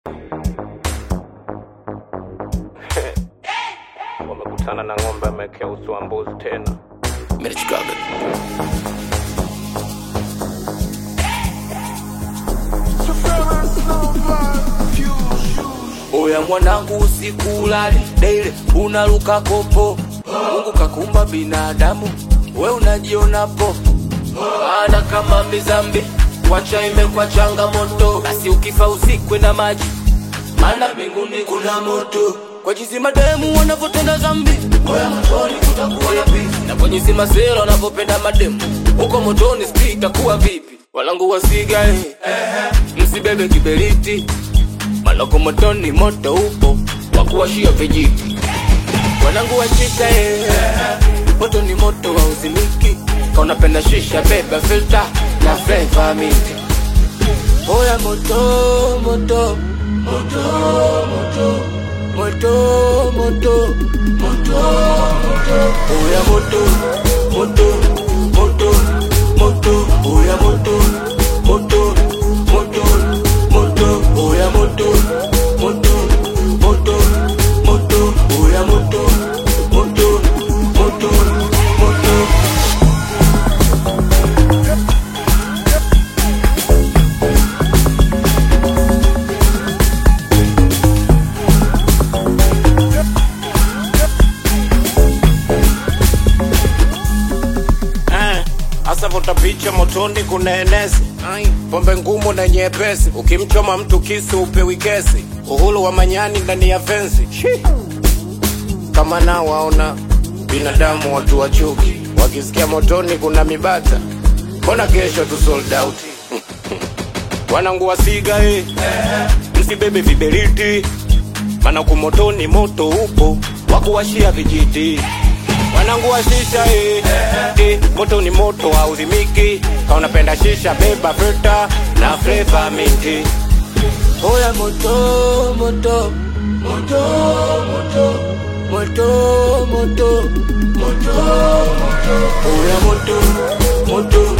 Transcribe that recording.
wamekutana na ng'ombe amekea uso wa mbuzi tena. Merichikaga. Oya mwanangu usikulali daily unaruka kopo Mungu kakumba binadamu we unajiona popo ana kama mizambi wacha imekwa changamoto basi ukifa usikwe na maji maana mbinguni kuna moto kwa jinsi mademu wanavyotenda dhambi oya motoni kutakuwa na vipi na kwa jinsi masela wanavyopenda mademu huko motoni sijui itakuwa vipi walangu wasiga eh. msibebe kiberiti maloko motoni moto upo wakuwashia vijiti wanangu washika eh. moto ni moto wa uzimiki kaunapenda shisha beba filter na flavor minti oya moto moto moto moto moto moto moto oya moto moto moto moto oya moto moto moto moto oya moto moto moto moto oya moto moto moto moto Eh, Asa vuta picha motoni kuna enesi pombe ngumu na nyepesi, ukimchoma mtu kisu upewi kesi, uhuru wa manyani ndani ya fensi Shi. kama nao waona binadamu watu wa chuki, wakisikia motoni kuna mibata, mbona kesho tu sold out wanangu wasiga eh. msibebe viberiti, mana kumotoni moto upo wakuwashia vijiti wanangu wa shisha eh. Eh, moto ni moto hauzimiki, kaunapenda shisha beba filter na flavor minti. Oya moto moto moto moto moto moto moto moto Oya moto moto